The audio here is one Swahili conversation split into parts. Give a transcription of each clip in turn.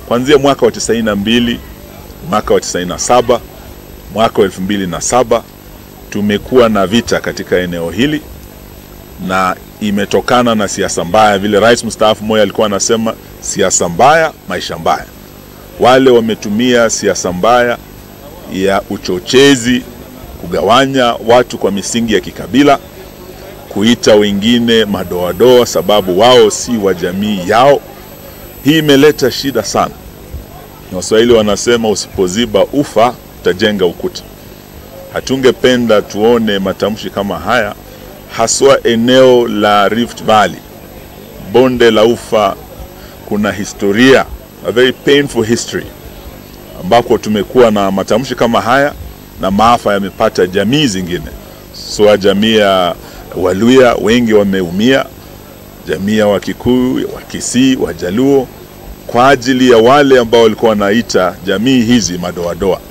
kuanzia mwaka wa 92, mwaka wa 97, mwaka wa 2007 tumekuwa na vita katika eneo hili na imetokana na siasa mbaya, vile rais mstaafu Moi alikuwa anasema, siasa mbaya, maisha mbaya. Wale wametumia siasa mbaya ya uchochezi, kugawanya watu kwa misingi ya kikabila, kuita wengine madoadoa sababu wao si wa jamii yao. Hii imeleta shida sana. Waswahili wanasema usipoziba ufa utajenga ukuta. Hatungependa tuone matamshi kama haya haswa eneo la Rift Valley, bonde la Ufa. Kuna historia, a very painful history, ambako tumekuwa na matamshi kama haya na maafa yamepata jamii zingine. So jamii ya Waluya wengi wameumia, jamii ya Wakikuyu, Wakisii, Wajaluo, kwa ajili ya wale ambao walikuwa wanaita jamii hizi madoadoa.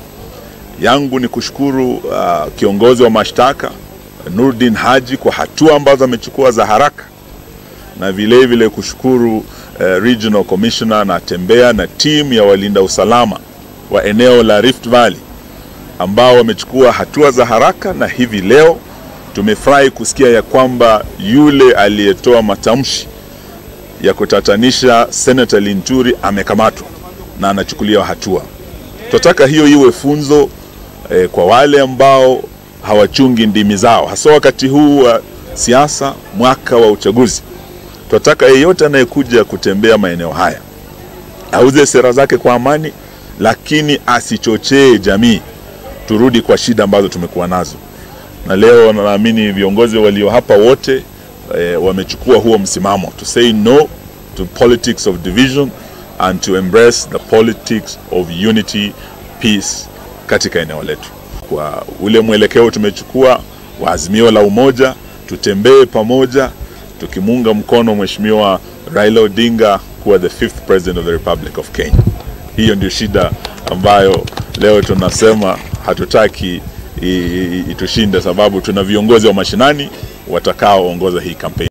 Yangu ni kushukuru uh, kiongozi wa mashtaka Nurdin Haji kwa hatua ambazo amechukua za haraka na vile vile kushukuru uh, Regional Commissioner na Tembea na timu ya walinda usalama wa eneo la Rift Valley ambao wamechukua hatua za haraka, na hivi leo tumefurahi kusikia ya kwamba yule aliyetoa matamshi ya kutatanisha Senator Linturi amekamatwa na anachukuliwa hatua. Tunataka hiyo iwe funzo eh, kwa wale ambao hawachungi ndimi zao, hasa wakati huu wa siasa, mwaka wa uchaguzi. Tunataka yeyote anayekuja kutembea maeneo haya auze sera zake kwa amani, lakini asichochee jamii turudi kwa shida ambazo tumekuwa nazo. Na leo naamini viongozi walio hapa wote eh, wamechukua huo msimamo to say no to politics of division and to embrace the politics of unity, peace katika eneo letu. Kwa ule mwelekeo tumechukua wa azimio la umoja, tutembee pamoja tukimuunga mkono Mheshimiwa Raila Odinga kuwa the fifth president of the Republic of Kenya. Hiyo ndio shida ambayo leo tunasema hatutaki itushinde, sababu tuna viongozi wa mashinani watakaoongoza hii kampeni.